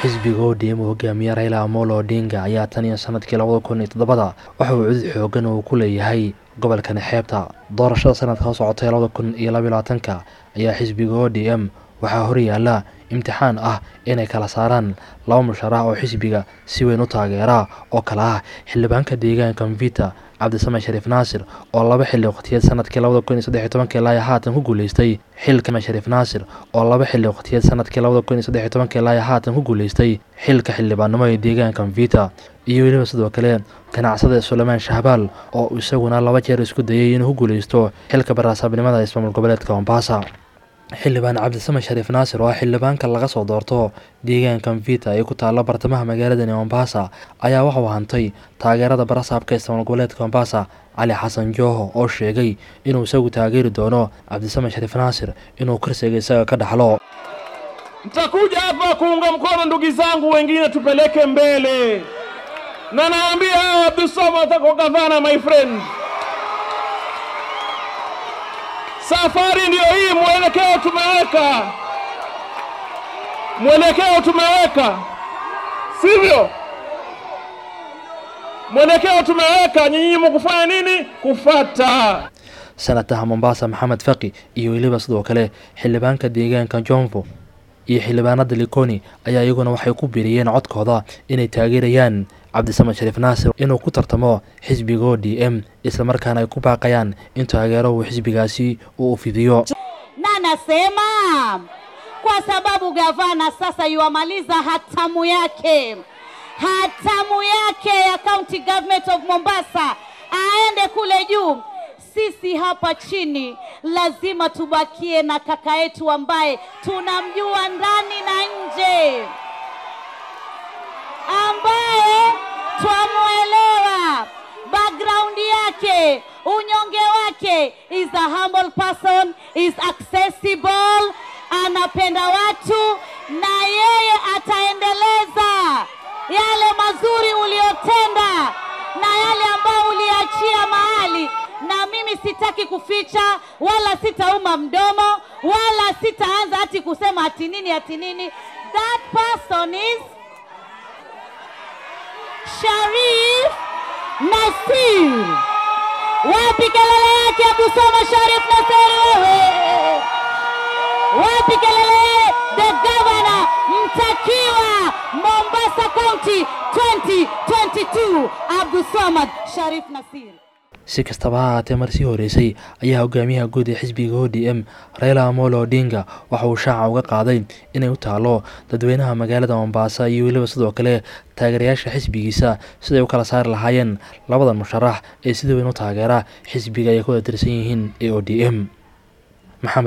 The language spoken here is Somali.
xisbiga odm uu hogaamiye raila amolo odinga ayaa tan iyo sanadkii labada kun iyo toddobada waxa uu cudud xoogan uu ku leeyahay gobolkani xeebta doorashada sanadka soo socotay labada kun iyo labaiyo labaatanka ayaa xisbiga o d m waxaa horyaala imtixaan ah inay kala saaraan laba musharax oo xisbiga si weyn u taageera oo kale ah xildhibaanka deegaanka mvita cabdisame shariif naasir oo laba xilli waqtiyeed sanadkii labada kun iyo saddex iyo tobankii ilaa haatan ku guuleystay xilka shariif naasir oo laba xilli waqtiyeed sanadkii labada kun iyo saddex iyo tobankii ilaa haatan ku guuleystay xilka xildhibaannimo ee deegaanka mvita iyo weliba sidoo kale ganacsada sulaymaan shahbaal oo isaguna laba jeer isku dayay inuu ku guuleysto xilka baraasaabnimada ismaamul goboleedka mombasa xildhibaan cabdisame shariif naasir oo ah xildhibaanka laga soo doorto deegaanka mvita ee ku taalla bartamaha magaaladani mombasa ayaa waxauu hantay taageerada barasaabka ismaamul goboleedka mombasa cali xasan jooho oo sheegay inuu isagu taageeri doono cabdisame shariif naasir inuu kursiga isaga ka dhaxlo Mtakuja hapa kuunga mkono ndugu zangu wengine, tupeleke mbele, na naambia hao Abdulswamad atakuwa gavana, my friend. Safari ndiyo hii, mwelekeo tumeweka, mwelekeo tumeweka, sivyo? Mwelekeo tumeweka, nyinyi mkufanya nini? Kufata. sanataha mombasa maxamed faqi iyo weliba sidoo kale xildhibaanka deegaanka jomvo iyo xildhibaanada likoni ayaa iyaguna waxay ku biiriyeen codkooda inay taageerayaan cabdisame shariif naasir inuu ku tartamo xisbiga o d m islamarkaana ay ku baaqayaan in taageero uu xisbigaasi uu fidiyo na nasema kwa sababu gavana sasa yuamaliza hatamu yake, hatamu yake ya county government of Mombasa, aende kule juu. Sisi hapa chini lazima tubakie na kaka yetu ambaye tunamjua ndani na nje, ambaye twamwelewa background yake, unyonge wake, is a humble person, is accessible, anapenda watu na yeye ataendeleza yale mazuri uliyotenda na yale ambayo uliachia mahali na mimi sitaki kuficha wala sitauma mdomo wala sitaanza hati kusema ati nini ati nini. That person is Sharif Nasir. Wapi kelele yake Abdulswamad Sharif Nasir wewe? Wapi kelele yake the governor mtakiwa Mombasa County 2022 Abdulswamad Sharif Nasir. si kastaba ha haatee marsii horeysay ayaa hogaamiyaha guud ee xisbiga o d m raila amolo odinga waxa uu shaaca uga qaaday inay u taalo dadweynaha magaalada mombasa iyo weliba sidoo kale taageerayaasha xisbigiisa siday u kala saari lahaayeen labadan musharax ee sida weyn u taageera xisbiga ay ku wada tirsan yihiin ee o d m